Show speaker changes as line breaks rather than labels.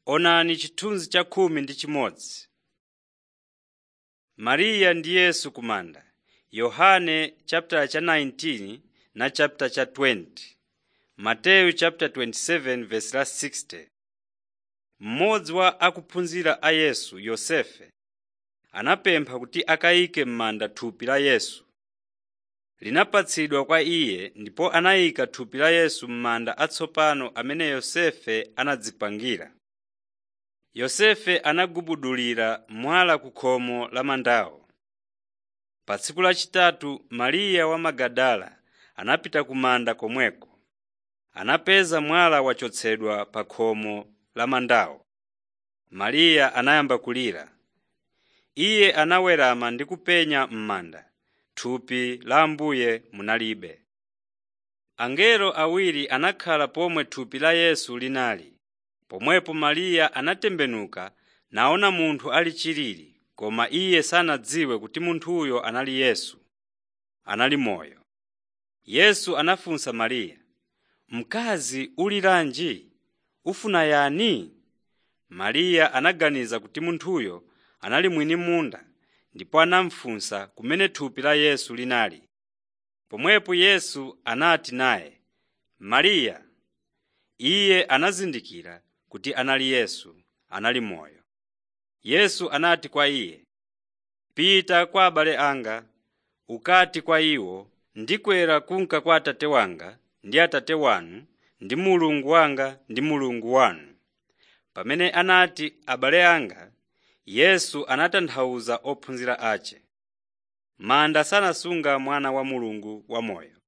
Onani chithunzi cha khumi ndi chimodzi. Mariya ndi Yesu ku manda Yohane chapter cha 19 na chapter cha 20 Mateyu chapter 27 verse la 60 Mmodzi wa akuphunzira a Yesu, Yosefe, anapempha kuti akayike m'manda thupi la Yesu. Linapatsidwa kwa iye ndipo anayika thupi la Yesu m'manda atsopano amene Yosefe anadzipangira. Yosefe anagubudulira mwala ku khomo la mandawo. Pa tsiku lachitatu Mariya wa Magadala anapita ku manda komweko. Anapeza mwala wachotsedwa pa khomo la mandawo. Mariya anayamba kulira. Iye anawerama ndi kupenya m'manda. Thupi la Ambuye munalibe. Angelo awiri anakhala pomwe thupi la Yesu linali. Pomwepo Mariya anatembenuka naona munthu ali chilili, koma iye sanadziwe kuti munthuyo anali Yesu. Anali moyo. Yesu anafunsa Mariya, “Mkazi uliranji? Ufuna yani?” Mariya anaganiza kuti munthuyo anali mwini munda ndipo anamufunsa kumene thupi la Yesu linali. Pomwepo Yesu anati naye, “Mariya.” Iye anazindikira kuti anali Yesu, anali moyo. Yesu anati kwa iye, “Pita kwa abale anga, ukati kwa iwo, ndikwera kunka kwa Atate wanga ndi Atate wanu ndi Mulungu wanga ndi Mulungu wanu.” Pamene anati abale anga, Yesu anatanthauza ophunzira ace. Manda sanasunga Mwana wa Mulungu wamoyo.